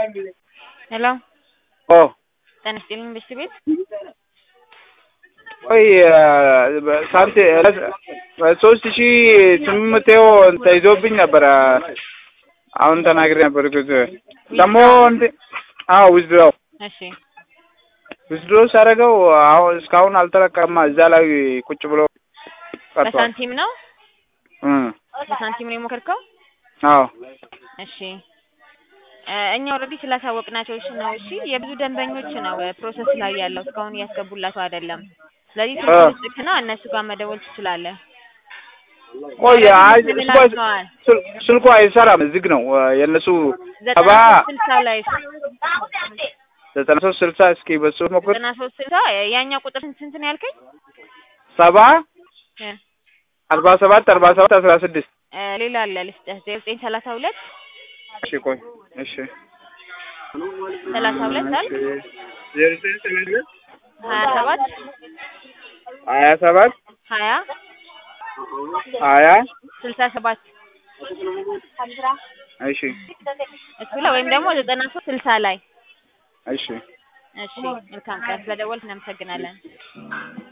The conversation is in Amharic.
ሄሎ ኦ ጤና ይስጥልኝ ብስት ቤት ቆይ ሳንቲ ሶስት ሺ ስምንት መቶ ተይዞብኝ ነበረ። አሁን ተናግሬ ነበር። ደግሞ እንደ አዎ ዊዝድሮው እሺ ዊዝድሮው ሳደርገው አሁን እስካሁን አልተለቀቀማ እዛ ላይ ቁጭ ብሎ ቀርቷል። በሳንቲም ነው እ በሳንቲም ነው የሞከርከው? አዎ እሺ እ እኛ ኦልሬዲ ስላሳወቅናቸው እሺ ነው። እሺ የብዙ ደንበኞች ነው ፕሮሰስ ላይ ያለው እስካሁን እያስገቡላቸው አይደለም። ስለዚህ እ ስልክ ልክና እነሱ ጋር መደወል ትችላለህ። ቆይ አይ ምን ስልኩ ላቸዋል? ስል- ስልኩ አይሰራም፣ ዝግ ነው የእነሱ ዘጠና ሰባ ሶስት ስልሳ ላይ ዘጠና ሶስት ስልሳ እስኪ በሱ ሞክር ዘጠና ሶስት ስልሳ ያኛው ቁጥር ስንት ስንት ነው ያልከኝ? ሰባ እ አርባ ሰባት አርባ ሰባት አስራ ስድስት እ ሌላ አለ ልስጥህ ዜሮ ዘጠኝ ሰላሳ ሁለት እሺ ቆይ እሺ ሰላሳ ሁለት አልክ ዜሮ ዘጠኝ ሰላሳ ሁለት ሀያ ሰባት ሀያ ሰባት ሀያ ሀያ ስልሳ ሰባት እሺ እሱ ላይ ወይም ደግሞ ዘጠና ሶስት ስልሳ ላይ እሺ እሺ መልካም ቀን ስለደወልክ እናመሰግናለን